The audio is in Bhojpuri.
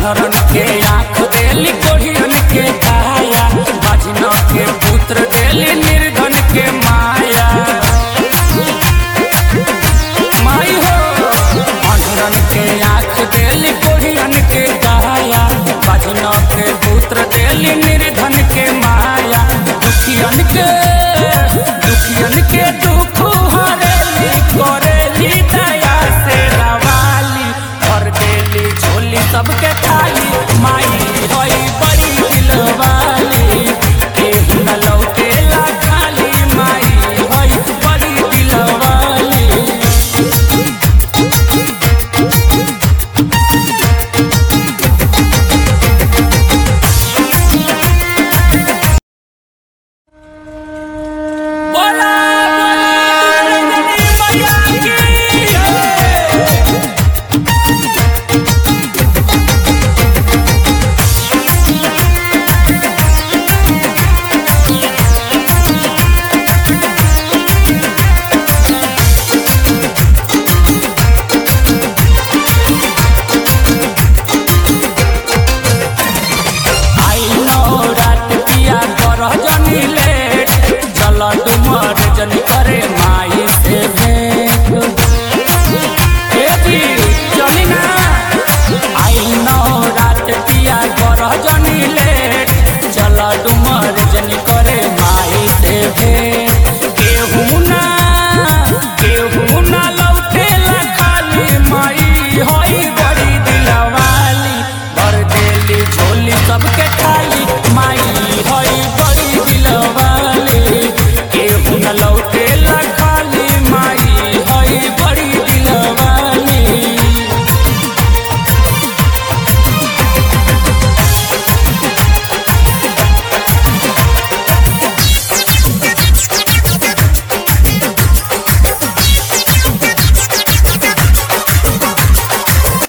अनहरन के आँख देली कोढ़ियन के काया बाजिन के पुत्र देली निर्धन के माया माई हो अनहरन के आँख देली कोढ़ियन के काया बाजिन के पुत्र देली निर्धन के माया दुखियन के दुखियन के दुख हरेली करेली दया से रवाली भर देली झोली सबके खाली